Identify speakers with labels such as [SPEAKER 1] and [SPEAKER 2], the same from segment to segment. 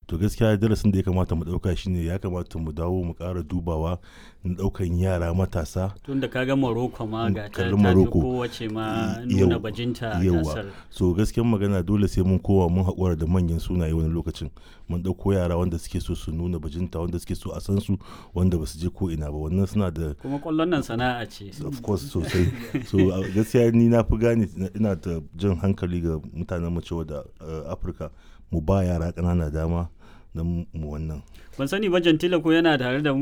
[SPEAKER 1] to gaskiya darasin da ya kamata mu ɗauka shine ya kamata mu dawo mu ƙara dubawa na ɗaukan yara matasa
[SPEAKER 2] tunda kaga Morocco ma ga ta
[SPEAKER 1] kalli
[SPEAKER 2] ta fi
[SPEAKER 1] Morocco.
[SPEAKER 2] kowace ma
[SPEAKER 1] Yau-
[SPEAKER 2] nuna bajinta a
[SPEAKER 1] yauwa.
[SPEAKER 2] gasar
[SPEAKER 1] so gaskiyar magana dole sai mun kowa mun haƙura da manyan sunaye wani lokacin mun ɗauko yara wanda suke so su nuna bajinta wanda suke so a san su wanda ba su je ko ina ba wannan suna da
[SPEAKER 2] kuma kwallon nan sana'a ce
[SPEAKER 1] of course sosai so a gaskiya ni na fi gane ina da jan hankali ga mutanen mu cewa da uh, afirka mu ba yara ƙanana dama don mu wannan
[SPEAKER 2] ban sani ba Jantila ko yana tare da mu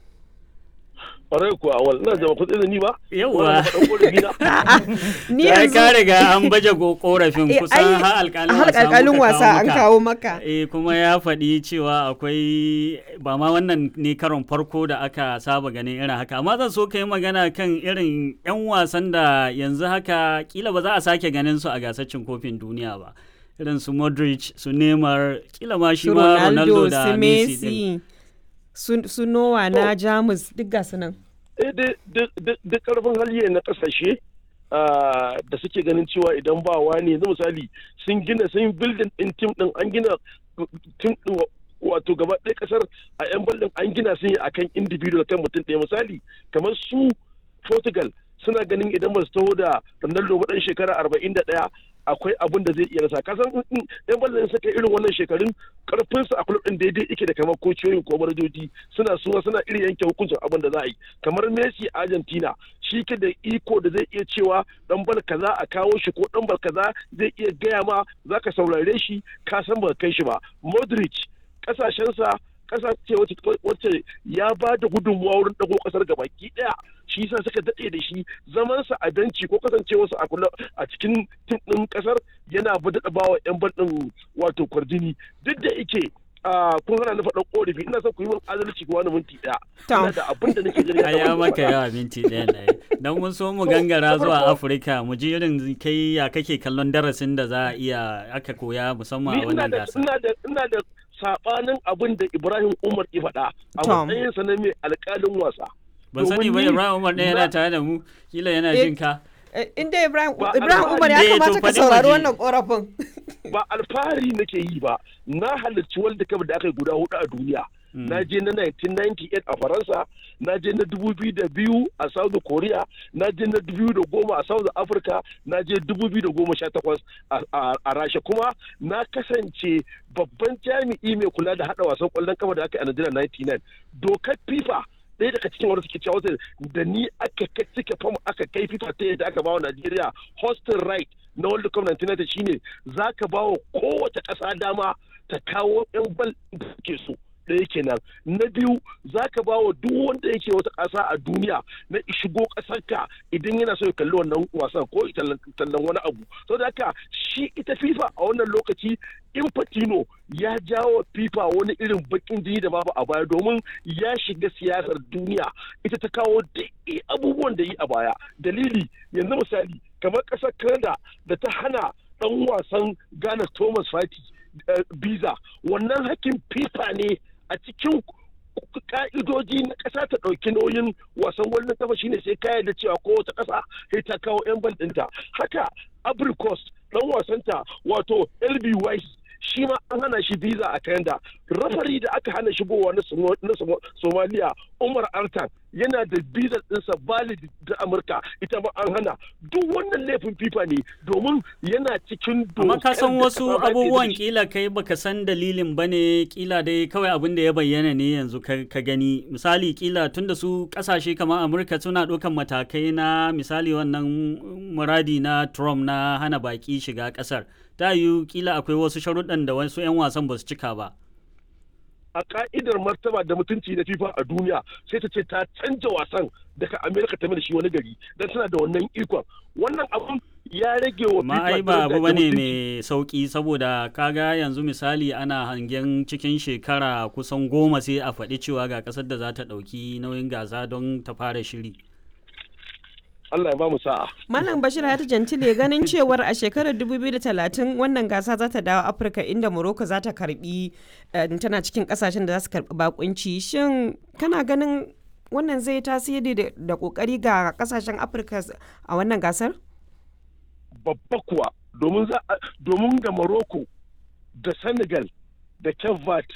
[SPEAKER 3] ƙwarai kuwa wal ina jama kuɗi da ni ba
[SPEAKER 2] Yawwa.
[SPEAKER 3] Wannan faɗan ƙorafi na
[SPEAKER 4] ni
[SPEAKER 2] ya
[SPEAKER 4] yanzu
[SPEAKER 2] ka riga an baje go- korafin
[SPEAKER 4] Eh,
[SPEAKER 2] kusan
[SPEAKER 4] ai,
[SPEAKER 2] har alƙalin
[SPEAKER 4] har
[SPEAKER 2] wasa
[SPEAKER 4] alƙalin
[SPEAKER 2] muka
[SPEAKER 4] wasa an
[SPEAKER 2] maka.
[SPEAKER 4] kawo maka.
[SPEAKER 2] eh kuma ya faɗi cewa akwai ba ma wannan ne karon farko da aka saba ganin irin haka amma zan so ka yi magana kan irin 'yan wasan da yanzu haka kila ba za a sake ganin su a gasar cin kofin duniya ba irin su Modric su Neymar kila ma shi
[SPEAKER 4] su
[SPEAKER 2] ma
[SPEAKER 4] Ronaldo
[SPEAKER 2] Ronaldo da
[SPEAKER 4] su
[SPEAKER 2] Messi din.
[SPEAKER 4] Messi su su Noah na Jamus duk ga su nan
[SPEAKER 3] eh duk- duk duk- duk ƙarfin hali na ƙasashe ah, da suke ganin cewa idan ba wani yanzu misali sun gina sun building din tim din an gina tim din wa- wato gaba ɗaya ƙasar a yan ballin an gina sun yi akan individual kan mutum ɗaya misali kamar su Portugal suna ganin idan ba su taho da Ronaldo ba ɗan shekara arba'in da ɗaya akwai abin da zai iya rasa kasan in- in yan ballin suka irin wannan shekarun karfinsu a kulub ɗin daidai yake da kamar kociyoyin ko manajoji suna suna suna irin yanke hukuncin abin da za a yi kamar Messi a Argentina shi ke da iko da zai iya cewa dan bal kaza a kawo shi ko dan bal kaza zai iya gaya ma zaka saurare shi ka san ba kai shi ba Modric kasashensa kasa ce wacce wacce ya ba da gudunmuwa wurin dago kasar gabaki daya shi yasa suka dade da shi zamansa a benci ko kasancewarsa a kula a cikin tim din kasar yana daɗa bawa yan bal din wato kwarjini duk da yake a kun hana na faɗan ƙorafi ina son ku yi min adalci ko wani minti ɗaya
[SPEAKER 4] Tom.
[SPEAKER 3] ina da abin da nake gani
[SPEAKER 2] a ya maka yawa minti ɗaya na don mun so mu gangara zuwa afirka mu ji irin kai ya kake kallon darasin da za a iya aka koya musamman
[SPEAKER 3] ni
[SPEAKER 2] a
[SPEAKER 3] ina
[SPEAKER 2] wannan
[SPEAKER 3] da
[SPEAKER 2] gasa
[SPEAKER 3] ina da ina da sabanin abin da Ibrahim Umar ya faɗa a
[SPEAKER 4] Tom.
[SPEAKER 3] matsayinsa na mai alƙalin wasa
[SPEAKER 2] ban sani ba
[SPEAKER 3] domin ni-
[SPEAKER 2] ibrahim umar ɗaya yana
[SPEAKER 3] na-
[SPEAKER 2] tare da mu kila yana
[SPEAKER 4] Eh,
[SPEAKER 2] jin ka
[SPEAKER 4] Eh, inda Ibrahim
[SPEAKER 3] Ba
[SPEAKER 4] Ibrahim
[SPEAKER 3] alfahari
[SPEAKER 4] Umar ya
[SPEAKER 2] ne, to
[SPEAKER 4] kamata ka
[SPEAKER 2] faɗi
[SPEAKER 4] saurari
[SPEAKER 2] waje.
[SPEAKER 4] wannan korafin
[SPEAKER 3] ba alfahari nake yi ba na halarci World Cup da aka yi guda hudu a duniya na je na 1998 a Faransa na je na 2002 a South Korea na je na 2010 a South Africa na je 2018 a- a a Rasha kuma na kasance babban jami'i mai kula da hada wasan kwallon kafa da aka yi a Najeriya 99 dokar FIFA ɗaya daga cikin wanda suke cewa wata da ni aka kai cike fam aka kai FIFA ta yadda aka bawa Najeriya hosting right na World Cup 1990 shine za ka bawa kowace ƙasa dama ta kawo 'yan bal da suke so ɗaya kenan na biyu za ka ba wa duk wanda yake wata ƙasa a duniya na shigo ƙasarka idan yana so ya kalli wannan wasan ko ya tallan tallan wani abu saboda haka shi ita fifa a wannan lokaci Infantino ya jawo FIFA wani irin bakin jini da babu a baya domin ya shiga siyasar duniya ita ta kawo duk abubuwan da yi a baya dalili yanzu misali kamar ƙasar Canada da ta hana ɗan wasan Ghana Thomas Fati biza wannan hakkin FIFA ne a cikin ka'idoji na ƙasa ta ɗauki nauyin wasan wannan kafa shine sai ka da cewa kowace ƙasa sai ta kawo 'yan bal ɗinta haka abricos ɗan wasanta wato lby shi ma an hana shi visa a Canada. Rafari da aka hana shigowa na Somalia Umar Artan yana da visa ɗinsa valid da Amurka ita ma an hana. Duk wannan laifin FIFA ne domin yana cikin
[SPEAKER 2] amma ka san
[SPEAKER 3] da
[SPEAKER 2] wasu
[SPEAKER 3] ta ba
[SPEAKER 2] abubuwan
[SPEAKER 3] da shi.
[SPEAKER 2] kila kai baka san dalilin ba ne kila dai kawai abin da ya bayyana ne yanzu ka ka gani misali kila tunda su kasashe kamar amurka suna ɗaukan matakai na misali wannan muradi na trump na hana baki shiga ƙasar ta yiwu kila akwai wasu sharuɗan da wasu 'yan wasan ba su cika ba
[SPEAKER 3] a ka'idar martaba da mutunci na FIFA a duniya sai ta ce ta canja wasan daga Amerika ta mai da shi wani gari don tana da wannan ikon wannan abun ya rage wa
[SPEAKER 2] amma
[SPEAKER 3] FIFA
[SPEAKER 2] ai ba
[SPEAKER 3] daraja
[SPEAKER 2] abu
[SPEAKER 3] da
[SPEAKER 2] bane
[SPEAKER 3] mutunci.
[SPEAKER 2] mai sauki saboda kaga yanzu misali ana hangen cikin shekara kusan goma sai a faɗi cewa ga ƙasar da za ta ɗauki nauyin gasa don ta fara shiri
[SPEAKER 3] Allah ya ba mu sa'a.
[SPEAKER 4] Malam Bashir Hayatu Jantile ganin cewar a shekarar 2030 wannan gasa za ta dawo Afirka inda Morocco za ta karbi eh, tana cikin kasashen da za su karbi bakunci. Shin kana ganin wannan zai tasiri da- da kokari ga kasashen Afirka a wannan gasar?
[SPEAKER 3] babba kuwa domin za a- domin da Morocco da Senegal da Cape Verde